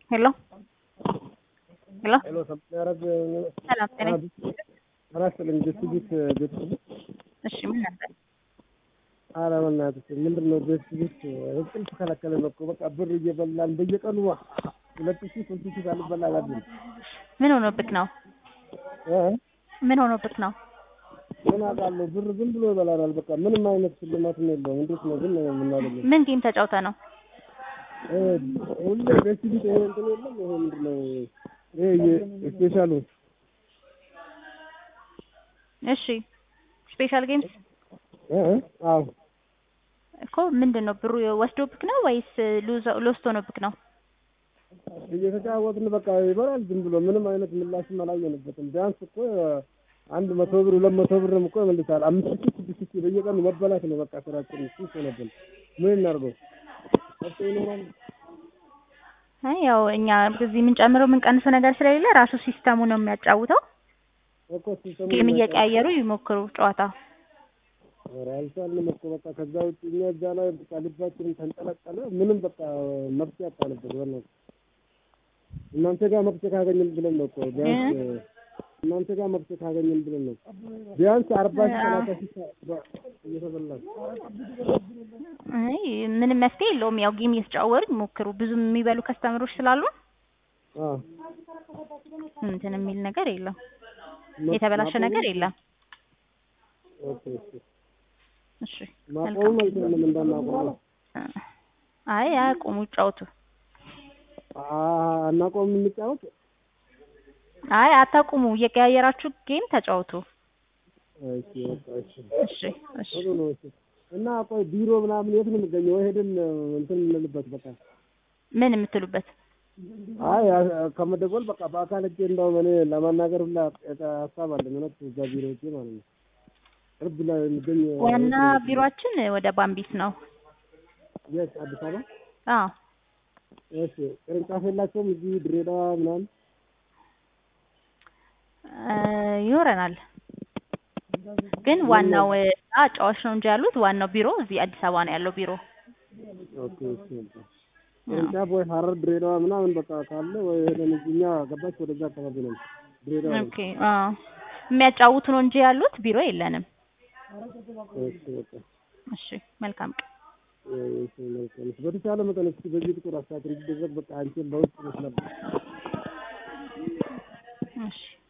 ሄሎ ሄሎ ሄሎ ሰማያረግ ሰላም ጤና አራት ለንጀት ቤት ቤት እሺ ምን ነበር ኧረ በእናትሽ ምንድን ነው ቤት ቤት እንቅልፍ ከለከለን እኮ በቃ ብር እየበላን በየቀኑ ሁለት ሺህ ሶስት ሺህ ሳልበላ አላድርም ምን ሆኖብክ ነው እ ምን ሆኖብክ ነው ምን አውቃለሁ ብር ዝም ብሎ ይበላናል በቃ ምንም አይነት ሽልማትም የለውም እንዴት ነው ግን የምናገኘው ምን ጌም ተጫውተ ነው እ ሁሌ ቤት ቤት ይሄ እንትን የለም ይሄ ምንድን ነው ይሄ ስፔሻሉ እሺ ስፔሻል ጌምስ እ አዎ እኮ ምንድን ነው ብሩ ወስዶብክ ነው ወይስ ሎስት ሆኖብክ ነው እየተጫወትን በቃ ይበላል ዝም ብሎ ምንም አይነት ምላሽም አላየንበትም። ቢያንስ እኮ አንድ መቶ ብር ሁለት መቶ ብርም እኮ ይመልሳል። አምስት ሺህ ስድስት ሺህ በየቀኑ መበላት ነው በቃ ስራችን። ሱስ ሆነብን። ምን እናድርገው? መፍትሄ ይኖራል? አይ ያው እኛ እዚህ የምንጨምረው የምንቀንሰው ነገር ስለሌለ ራሱ ሲስተሙ ነው የሚያጫውተው። እኮ ሲስተሙ ጌም እየቀያየሩ ይሞክሩ ጨዋታ። ኧረ አልቻልንም እኮ በቃ ከዛ ውጭ እኛ እዛ ላይ በቃ ልባችንን ተንጠለጠለ። ምንም በቃ መፍትሄ አጣንበት። በእናትህ እናንተ ጋር መፍትሄ ካገኘን ብለን ነው እኮ ቢያንስ እናንተ ጋር መፍትሄ ካገኘን ብለን ነው ቢያንስ አርባ ሺህ ሰላሳ ሺህ እየተበላን አይ ምንም መፍትሄ የለውም። ያው ጌም እየተጫወሩ ይሞክሩ። ብዙ የሚበሉ ከስተመሮች ስላሉ አዎ እንትን የሚል ነገር የለም። የተበላሸ ነገር የለም። ኦኬ ኦኬ እሺ ማቆም አይችልም እንዳናቆም አይ አያቁሙ፣ ይጫወቱ። አናቆም እንጫወት አይ አታቁሙ፣ እየቀያየራችሁ ጌም ተጫወቱ። እሺ በቃ እሺ እሺ እሺ ጥሩ ነው እሺ እና ቆይ ቢሮ ምናምን የት ነው የሚገኘው ወይ ሄደን እንትን እንልበት በቃ ምን የምትሉበት አይ ከመደወል በቃ በአካል ሄጄ እንደውም እኔ ለማናገር ሁላ ሀሳብ አለኝ እውነት እዛ ቢሮ ሄጄ ማለት ነው ቅርብ ላይ የሚገኝ ዋና ቢሮአችን ወደ ባምቢስ ነው። የት አዲስ አበባ አዎ እሺ ቅርንጫፍ የላቸውም እዚህ ድሬዳዋ ምናምን እ ይኖረናል ግን ዋናው አጫዋች ነው እንጂ ያሉት ዋናው ቢሮ እዚህ አዲስ አበባ ነው ያለው ቢሮ። ኦኬ እሺ በቃ ቅርንጫፍ ወይ ሀረር ድሬዳዋ ምናምን በቃ ካለ ወይ ሄደን እዚህ እኛ ገባች ወደዛ አካባቢ ነው ድሬዳዋ ነው። ኦኬ አዎ የሚያጫውቱ ነው እንጂ ያሉት ቢሮ የለንም። እሺ በቃ እሺ መልካም ቀን። እሺ መልካም እሺ በተቻለ መጠን እስኪ በዚህ ቁጥር አስተካክል እንዲደረግ በቃ አንቺን በውስጥ መስለብ እሺ